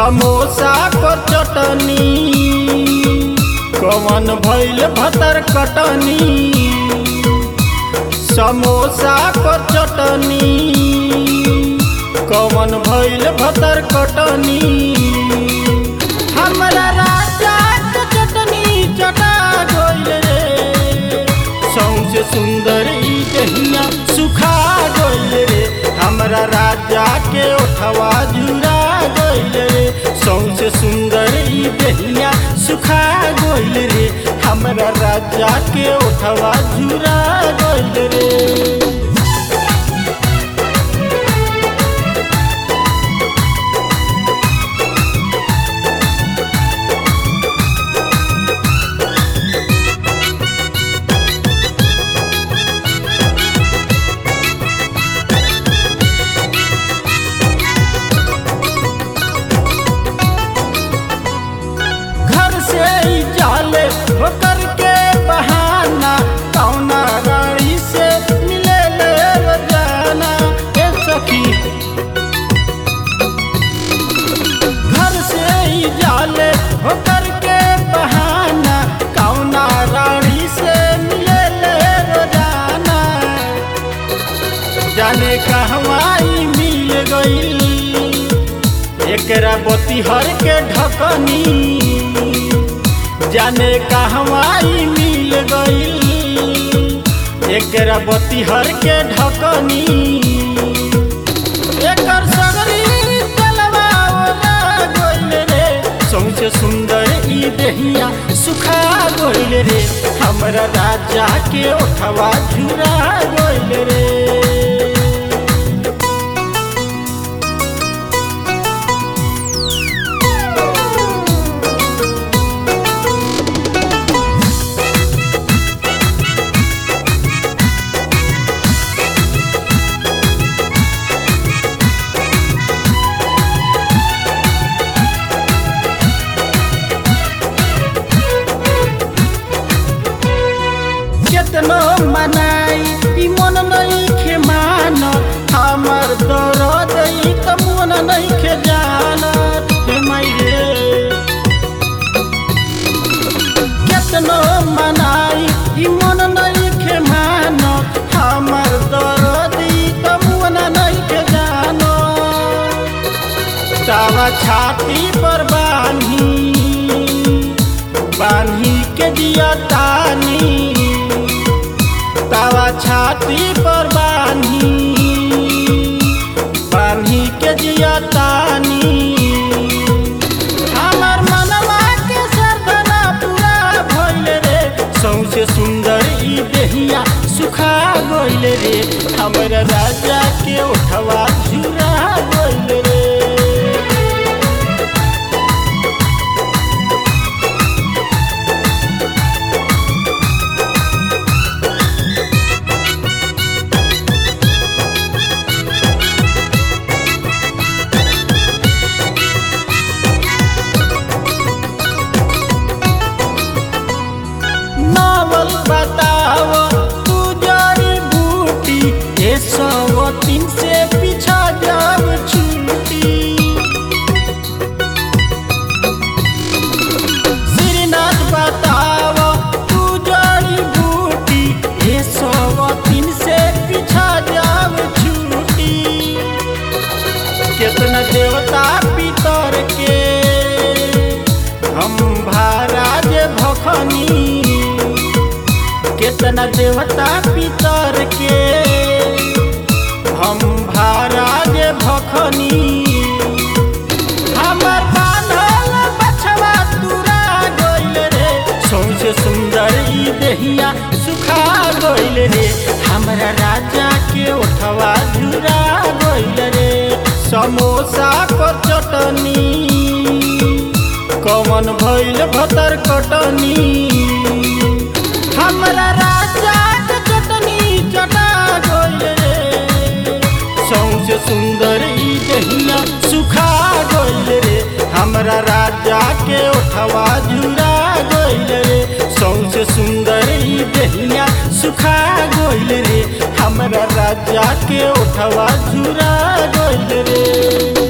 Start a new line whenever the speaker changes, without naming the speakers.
समोसा पर चटनी कवन भइल भतर कटनी समोसा पर चटनी कवन भइल भतर कटनी हमरा राजा के चटनी चटा गइल रे सौंसे सुंदर ई दहिया सुखा गइल रे हमरा राजा के ओठवा जुरा गइल रे सौंसे सुंदर ई दहिया सुखा गइल रे हमरा राजा के ओठवा जुरा गइल रे घर से ही जाले होकर के बहाना कौना रानी से मिले ले रोजाना ए सखी घर से ही जाले होकर के बहाना कौना रानी से मिले ले रोजाना जाने कहवाई मिल गई एकरा बतिहर के ढकनी जाने कहवाई मिल गई एकरा बतिहर के ढकनी एकर सगरी तलवा ओला गइल रे सौसे सुंदर ई देहिया सुखा गइल रे हमरा राजा के ओठवा झुरा गइल रे केतनो मनाई ई मन नहीं खे मान हमर दर्द ई त मन नहीं खे जान हे माई रे केतनो मनाई ई मन नहीं खे मान हमर दर्द ई त मन नहीं खे जान तावा छाती पर बान्ही बान्ही के दिया तानी तावा छाती पर बान्ही बान्ही के दिया तानी हमर मनवा के सरदना पूरा भइल रे सौसे सुंदर ई देहिया सुखा गइल रे हमर राजा के ओठवा झुरा गइल रे नावल बताव तू जड़ी बूटी ए सौ तीन से पीछा जाब छूटी श्रीनाथ बताव तू जड़ी बूटी ए सौ तीन से पीछा जाब छूटी कितना देवता पितर के हम महाराज भखनी कितना देवता पितर के हम महाराज भखनी हमर बान्हल बछवा तुरा गइल रे सौसे सुंदर ई देहिया सुखा गइल रे हमरा राजा के ओठवा झुरा गइल रे समोसा पर चटनी कवन भइल भतर कटनी हमरा राजा के चटनी चटा गइल रे सौसे सुंदर ई दहिया सुखा गइल रे हमरा राजा के ओठवा जुरा गइल रे सौसे सुंदर ई दहिया सुखा गइल रे हमरा राजा के ओठवा जुरा गइल रे